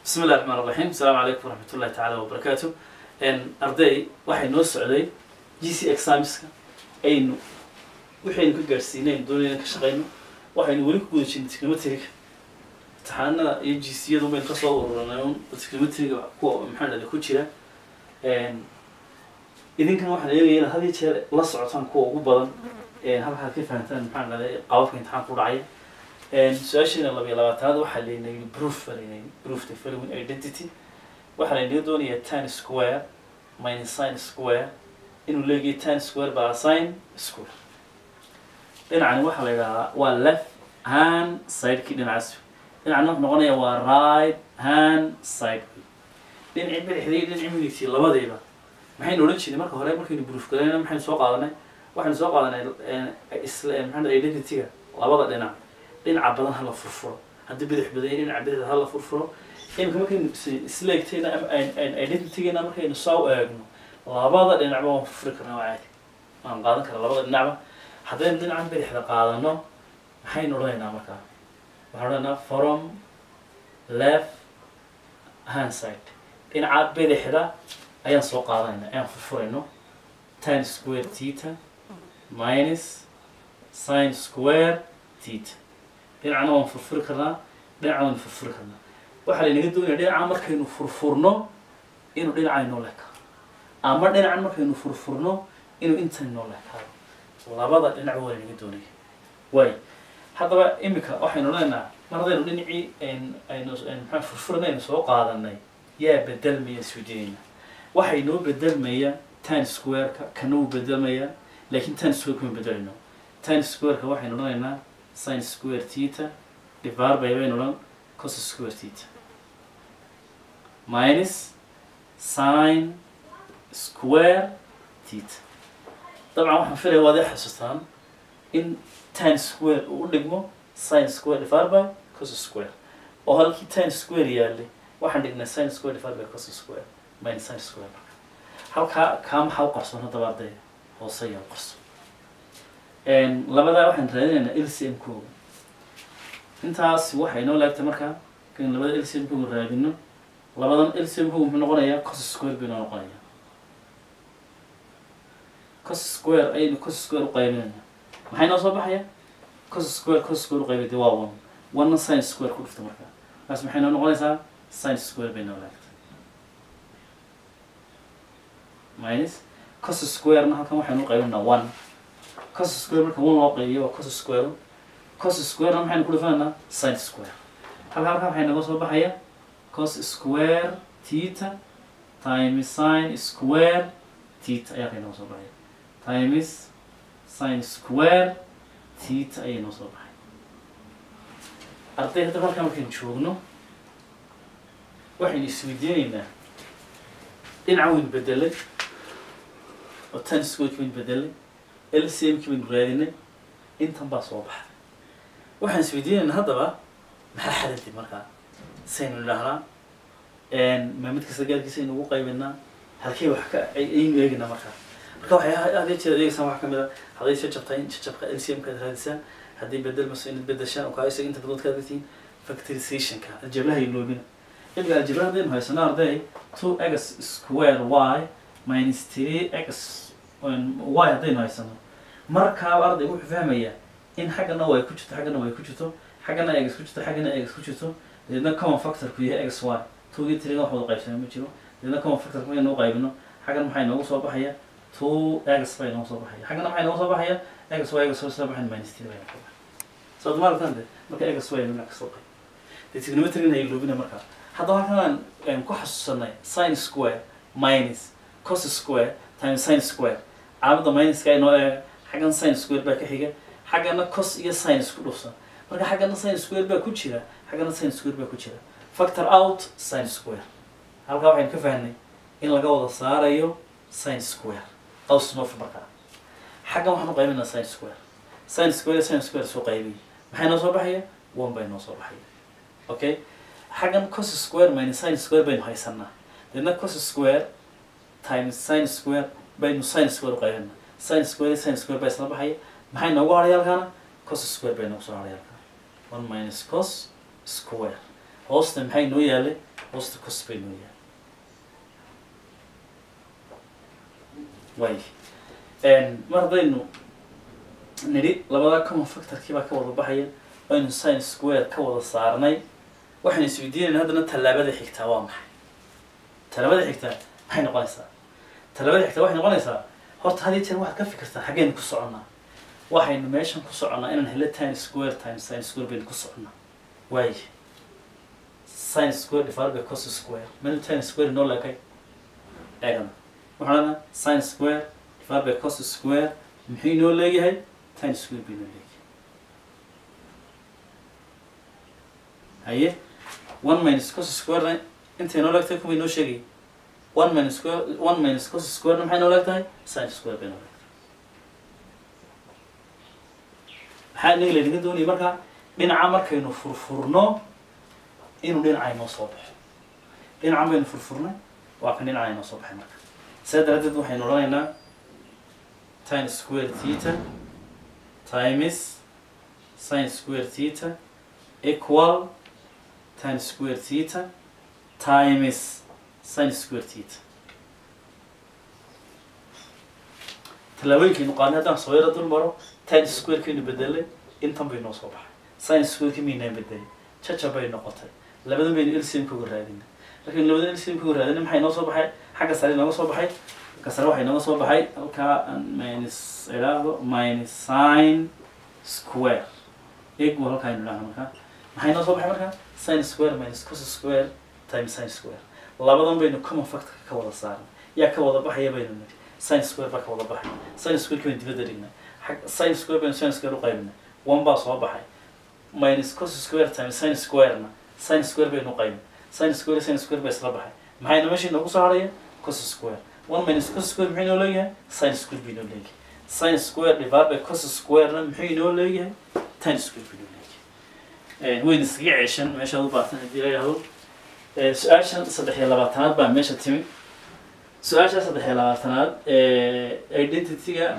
bismi illahi raxmaan raxiim asalaamu calaykum waraxmat ullahi tacaala wabarakaatu arday waxay noo socday g c examiska aynu waxaynu ka gaadhsiinaynu doonayna ka shaqayno waxaynu weli ku guda jirnay trigonometriga imtixaanada iyo g c yadu baynu kasoo ururanay un trigonometriga kuwa maxaa dhahda ku jira idinkan waxaan eegaya inaad had iyo jeer la socotaan kuwa ugu badan halkaad ka fahantaan maxaa dhahday qababka imtixaanka u dhacaya su-aasheena labiyo labaatanaad waxaa laynayay proof baa laynayay proof the following identity waxaa laynaga doonayaa tan square minus sin square inuu leegayo tan square baa sin square dhinacani waxaa la yidhahdaa waa left hand sidekii dhinacaas dhinacna wuxuu noqonaya waa right hand side dhinacii bidixdii iyo dhinacii midigtii labadiiba maxaynu odhan jirnay marka hore markaynu proof galayna maxaynu soo qaadanay waxaynu soo qaadanay isla maxaa identityga labada dhinac dhinaca badan hala furfuro haddii bidix badanya dhinaca bidixda hala furfuro imika markaynu isleegtayna identitygeena markaynu soo eegno labada dhinacba waan furfuri karnaa waa caadi waan qaadan karaa labada dhinacba haddaynu dhinacan bidixda qaadano maxaynu odhanaynaa markaa waxaan odhanaynaa from left hand side dhinaca bidixda ayaan soo qaadanaynaa ayaan furfurayno tan square theta minus sin square theta dhinacna waan furfuri karnaa dhinacna waan furfuri karnaa waxaa laynaga doonaya dhinaca markaynu furfurno inuu dhinaca inoo leekaado ama dhinacan markaynu furfurno inuu intan inoo leekaado labada dhinac waa laynaga doonaya waay haddaba imika waxaynu leenaha mar haddaynu dhinacii aynu maxaa furfurna aynu soo qaadanay yaa bedelmaya isweydiinayna waxaa inoo bedelmaya tan square-ka kana wuu bedelmaya laakiin tan square kuma bedelayno tan square-ka waxaynu odhanaynaa sin square theta divar by baynu odhan cos square theta minus sin square theta dabcan waxaan filaya waad i xasuustaan in tan square uu u dhigmo sin square divar by cos square oo halkii tan square yaallay waxaan dhignay sin square divar by cos square minus sin square halkaa kaa maxaa u qarsoon haddaba arday hoose ayaa u qarsoon labadaa waxaan raadinaynaa lcm kooga intaas waxay noo laagtay markaa kan labada lcm kooga raadino labadan lcm kooga muxuu noqonayaa cos square bay noo noqonayaa cos square ayaynu cos square u qaybinayna maxay noo soo baxaya cos square cos square u qaybay de waa one one sin square ku dhufta markaa markaas maxay noo noqonaysaa sin square bay noo laagtay minus cos square-na halkan waxaynu u qaybinaynaa one cos square marka one loo qaybiyo waa cos square cos square-na maxaynu ku dhifanaynaa sin square halka halkan waxay naga soo baxaya cos square theta times sin square theta ayaa kay naga soo baxaya times sin square theta ayay noo soo baxay arday haddaba halkan markaynu joogno waxaynu isweydiinaynaa dhinaca waynu bedelay oo tan square waynu bedelay lcmki baynu raadinay intan baa soo baxday waxaan isweydiinaynaa haddaba maxaa xadadi markaa saynu idhaahnaa ma mid kasta gaarkiisa aynu ugu qaybinaa halkey wax ka aynu eeginaa markaa marka waxay hadee jeer eegaysaan wax kamid a hadday jajabtaa in jajabka lcmkaad raadisaan haddii bedelmaso inaad bedeshaan oo kaa isaga inta badood kaad gatiin factorizationka aljablaha iloobina imika aljabla haddaynu haysano arday two x square y minus three x y haddaynu haysano markaaba arday wuxuu fahmayaa in xaggana way ku jirto xaggana way ku jirto xaggana egs ku jirto xaggana egs ku jirto dabeedna common factorku yahay x y two iyo three wax wada qaybsana ma jiro dabeedna common factorku markaynu qaybino xaggan maxay noogu soo baxaya two x bay noogu soo baxaya xaggana maxay noogu soo baxaya x y x soo baxayn minus three bay noogu soo baxaya soo dumaartan de marka x y dhinac kasoo qayb dee trigonometry ay loobina markaa haddaba halkan aan ku xasuusanay sin square minus cos square times sin square caalamada minuska inoo eega xaggan sin square baa ka xiga xaggana cos iyo sin isku dhufsan marka xaggana sin square baa ku jira xaggana sin square baa ku jira factor out sin square halkaa waxaynu ka fahnay in laga wada saarayo sin square qaws noof markaa xaggan waxaan u qaybinaa sin square sin square sin square soo qaybiy maxay noo soo baxaya one bay noo soo baxaya okay xaggan cos square minus sin square baynu haysanaa deedna cos square times sin square baynu sin square u qaybinaa sin square sin square baa isla baxaya maxay noogu hadhay halkaana cos square bay noogu soo hadhay halkaan one minus cos square hoosta maxay noo yaalay hoosta cos bay noo yaalay way mar haddaynu nidhi labadaa common factorkii baa ka wada baxaya aynu science square ka wada saarnay waxaynu isweydiinayna haddana tallaabada xigtaa waa maxay tallaabada xigtaa maxay noqonaysaa tallaabada xigtaa waxay noqonaysaa horta hadii jeer waxaad ka fikirtaa xaggeynu ku soconnaa waxaynu meeshan ku soconnaa inaan helo time square times science square baynu ku soconnaa waaye science square divided by cos square meel time square noo leekay eegana waxaan leenahay science square divided by cos square muxuu inoo leeyahay time square bay inoo leeyahay haye one minus cos square intay noo leegtahay kuway noo sheegay one minus square one minus cos square maxay noo leegtahay sine square bay noo leegtahay maxaa inaga laynaga doonaya markaa dhinaca markaynu furfurno inuu dhinaca inoo soo baxo dhinacan baynu furfurnay waa kan dhinaca inoo soo baxay marka saa daraaddeed waxaynu odhanaynaa time square theta times sine square theta equal time square theta times sine square theta tallaabooyinkaynu qaadnay haddaan soo yaro dul maro time squarekaynu bedelay intan bay noo soo baxay sine squareki maynaan bedelay jaja bay noqotay labadan baynu lcm ka raadinay markaynu labada lcm ka raadinay maxay noo soo baxay xagga sare nooga soo baxay xagga sare waxay nooga soo baxay halkaa aan minus idhaahdo minus sine square equal halkaa aynu idhahno markaa maxay noo soo baxay markaa sine square minus cos square times sine square labadan baynu common factorka ka wada saarnay yaa ka wada baxaya baynu nidhi sine square baa ka wada baxay sine square baynu dibadda dhignay xag sine square baynu sine square u qaybinay one baa soo baxay minus cos square times sine square-na sine square baynu qaybin sine square sine square baa isla baxay maxayna meesha inoogu soo haraya cos square one minus cos square muxuu inoo leeyahay sine square buu inoo leeyahay sine square divided by cos square-na muxuu inoo leeyahay tan square buu inoo leeyahay wayna iskaga ceeshan meeshaad u baahtan haddii la yidhahdo su-aashan saddex iyo labaatanaad baa meesha timi su-aasha saddex iyo labaatanaad identity-ga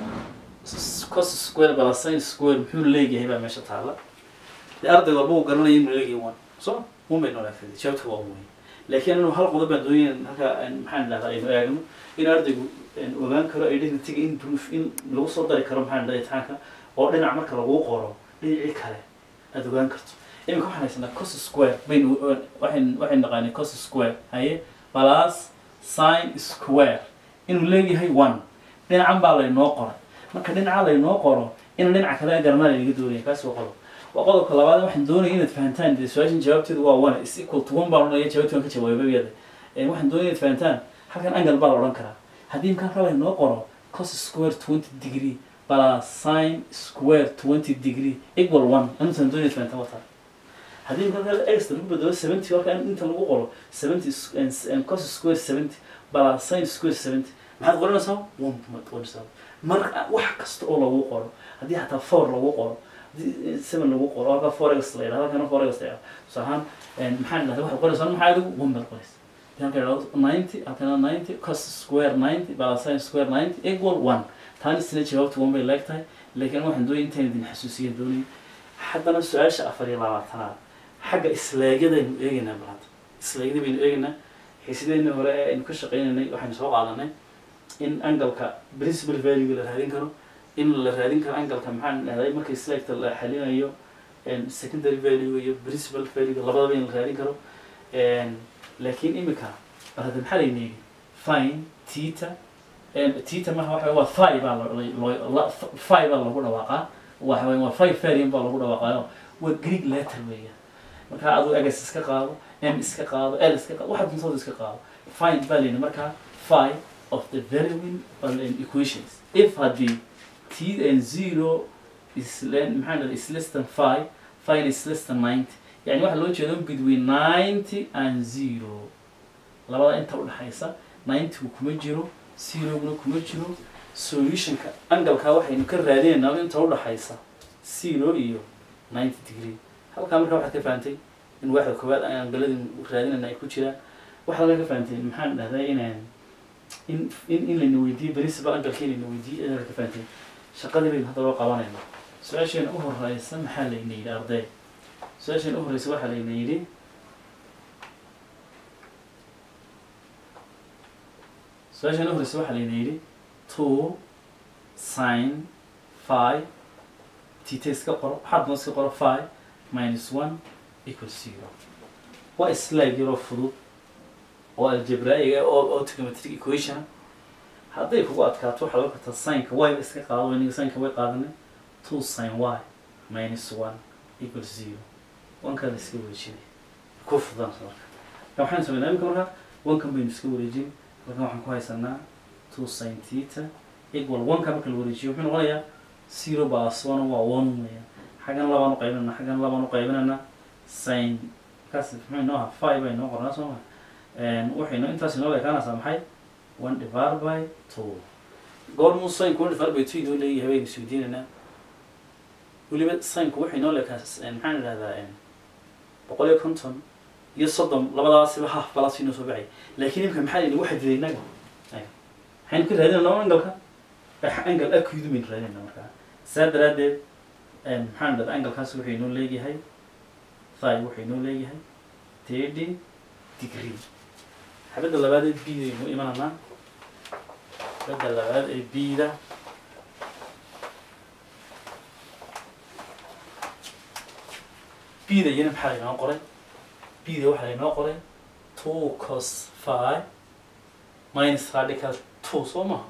cos square bala sine square muxuu leeyahay baa meesha taalla dee arday walba uu garanaya inuu leeyahay one so one bay noolaa fadi jawaabta waa muhiim laakiin inuu hal qodob baan doonaya halka maxaan idhahdaa aynu eegno in ardaygu ogaan karo identity-ga in proof in lagu soo dari karo maxaan idhahdaa imtixaanka oo dhinac marka lagu qoro dhinacii kale aada ogaan karto iminka waxaan haysanaa cos square baynu waxayn waxayn naqaanay cos square haye plus sine square inuu leeyahay one dhinacan baa laynoo qoray marka dhinaca laynoo qoro in dhinaca kale garanaa laynaga doonaya kaasi waa qodob waa qodobka labaad waxaan doonaya inaad fahantaan dee su-aashan jawaabteedu waa one is equal to one baan odhanaya jawaabti waan ka jawaabay iyada waxaan doonaya inaad fahantaan halkan angle baa la odhan karaa haddii imka halka laynoo qoro cos square twenty degree plus sine square twenty degree equal one anuusan doonaya fahantaan wataa haddii imka halka extra lagu bedelo seventy halka inta lagu qoro seventy cos square seventy plus sine square seventy maxaad qoranaysaa one baad qoranaysaa mar wax kasta oo lagu qoro haddii xataa four lagu qoro seven lagu qoro halka forex la yidhahdo halkana forex la yidhahdo tusaale ahaan maxaan idhahda waxaad qoraysaa maxaa adigu one baad qoraysa halka yidhahdo ninety halkana ninety cos square ninety plus sine square ninety equal one taani sina jawaabta one bay leeg tahay laakiin waxaan doonaya intaan idin xasuusiya doonaya haddana su-aasha afar iyo labaatanaad xagga islaegyadaynu eegaynaa balanta islaagyada baynu eegaynaa xiisideyna hore ee aynu ka shaqeynaynay waxaynu soo qaadanay in angalka principal value la raadin karo in la raadin karo angalka maxaan dhahday marka slaagta la xalinayo secondary value iyo principal value labadaba in la raadin karo laakiin imika hada maxaa layna yidhi fine tita tita marka waxa waa fi baa loo fi baa lagu dhawaaqaa waxa weya waa five variant baa lagu dhawaaqaayo waa greek letter weeyaan marka aduu egas iska qaado m iska qaado l iska qaado waxaad doontada iska qaado fine baa layidhi markaa fi of the valuing equations if haddii t and zero is maxaa dhahda is less than five five is less than ninety yani waxaa loo jeedo between ninety and zero labada inta udhexaysa ninety-gu kuma jiro zeroguna kuma jiro solutionka angalkaa waxaynu ka raadinaynaa inta udhexaysa zero iyo ninety degree halkaa markaa waxaad ka fahantay in waaxda koowaad angaladin raadinayna ay ku jiraan waxaad halkaa ka fahantay maxaan dhahdaa inaan in in in layna weydiiyo principal angalka in layna weydiiyo ayaa ka fahantay shaqadii baynu hadda loo qabanayna su-aasheena u horeysa maxaa layna yidhi arday su-aasheena u horeysa waxaa layna yidhi su-aashan u horeysa waxaa layna yidhi two sin five tita iska qoro waxaad doon iska qoro five minus one equal zero waa islaag yaroo fudud oo algebraic ah oo oo trigonometric equation hadday kugu adkaato waxaad ogan kartaa sinka y ba iska qaado iniga sinka way qaadanay two sin y minus one equal zero wankaa la iska wareejinay ku fudan marka marka waxaan sameynaa imika marka wankan baynu iska wareejin halkan waxaan ku haysanaa two sin theta equal wanka marka la wareejiyo wuxuu noqonayaa zero plus one waa one weeyaan xaggan labaan u qaybinana xaggan labaan u qaybinana sin kaas muxuu inoo ahaa five bay inoo qornaa soo ma waxaynu intaas inoo ekaanaysaa maxay one divided by two goormuu sinku one divided by two inoo leeyahay baynu isweydiinaynaa weliba sinku waxay inoo leekaa maxaan idhahdaa boqol iyo konton iyo soddon labadaasiba half balas inoo soo baxay laakiin imika maxaa layidhi waxa diday innaga maxaynu ka raadinayna angalka angal akuydu baynu raadinayna markaa saa daraaddeed maxaan idhahdaa angalkaas wuxuu inoo leeyahay thigh wuxuu inoo leeyahay thirty degree xabadda labaad ee bida aynu imananaa xabadda labaad ee bida bida iyana maxaa laynoo qoray bida waxaa laynoo qoray two cos five minus radical two soo maha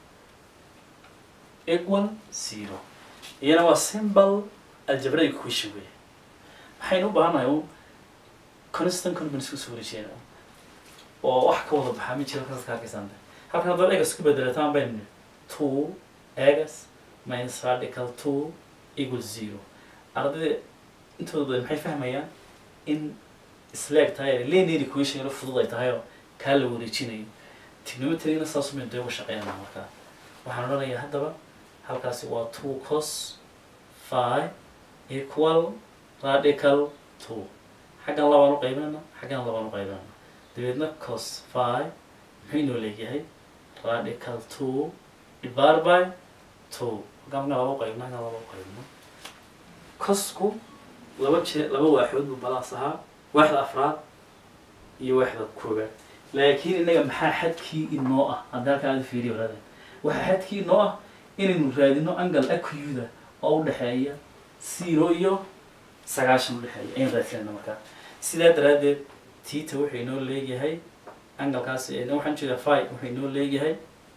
equal zero iyana waa simple algebraic equation wey waxaynu u baahannahay un constant convenience usoo wareejiyeen oo wax ka wada baxaa ma jiro kaas ka arkaysanta halkan haddaad egas ku bedelataan baynu nidhi two egas minus radical two equal zero ardayda intooda badan maxay fahmayaan in isleeg tahay linear equation yaro fudud ay tahay oo kaa la wareejinayo trigonometrygna saas umaynu dee uga shaqeynana markaa waxaan odhanayaa haddaba halkaasi waa two cos five equal radical two xaggan labaan u qaybinana xaggan labaan u qaybinana dabeedna cos five muxuu inoo leeyahay radical two divided by two halkaan markaan laba u qaybina halkaan laba u qaybina cosku laba jee laba waaxood buu balaas ahaa waaxda afraad iyo waaxda koobaad laakiin innaga maxaa xadkii inoo ah hadda halkaa aada fiiriyo walaada waxaa xadkii inoo ah inaynu raadino angal acuyuda oo u dhexeeya zero iyo sagaashan udhexeeya ayaan raadsanayna markaa sidaa daraaddeed tita wuxuu inoo leeyahay angalkaas waxaan jeedaa five wuxuu inoo leeyahay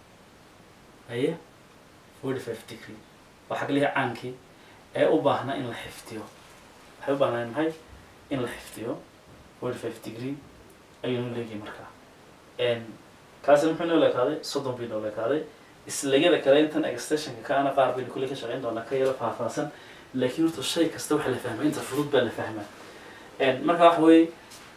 haye forty five degree waa xaglihi caankii ee u baahnaa in la xifdiyo waxay u baahnaa maxay in la xifdiyo forty five degree ayuu inoo leeyahay markaa kaasina muxuu inoo leekaaday soddon bay inoo leekaaday islegyada kale intan extensionka kaana qaar baynu kulley ka shaqeyn doonaa ka yaro faahfaahsan laakiin horta shay kasta waxa la fahmaa inta fudud baa la fahmaa marka waxa weeye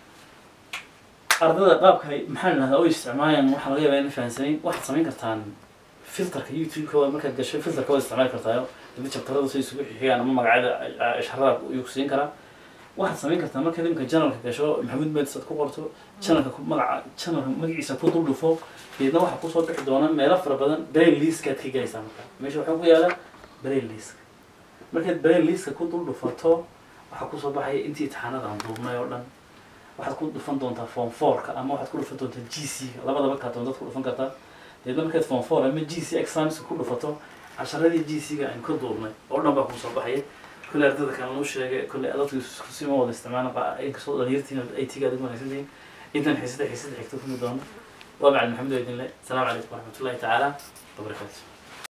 ardada qaabka ay maxaa idhahdaa u isticmaalayaan waxaa laga yaabaa inay fahansanayn waxaad samayn kartaan filterka youtube-ka waa markaad gasho filterka waad isticmaali kartaa dadi jabtarada say isugu xixigaan ama magacyada sharada ayuu ku siin karaa waxaad samayn kartaa markaad imika janalka gasho maxamuud meeds aad ku qorto janalka magaca janalka magaciisa ku dul dhufo deedna waxaa kusoo bixi doona meelo fara badan brain liskaad ka galaysaa marka meesha waxaa ku yaala brain liska markaad brain liska ku dul dhufato waxaa kusoo baxaya intii imtixaanadan duubnay oo dhan waxaad ku dhufan doontaa form fourka ama waxaad ku dhufan doontaa g c ga labadaba kaa doontaad ku dhufan kartaa deedna markaad form four ama g c examska ku dhufato casharadii g c ga aynu ka duubnay oo dhan baa kusoo baxaya كل أردد كان لو شيء كل أردد كسيمة ولا استعمالنا قا إنك صوت غيرتين أي تيجا دي ما نسيتين إذا حسيت حسيت حكتوا في المدن ومع محمد بإذن الله السلام عليكم ورحمة الله تعالى وبركاته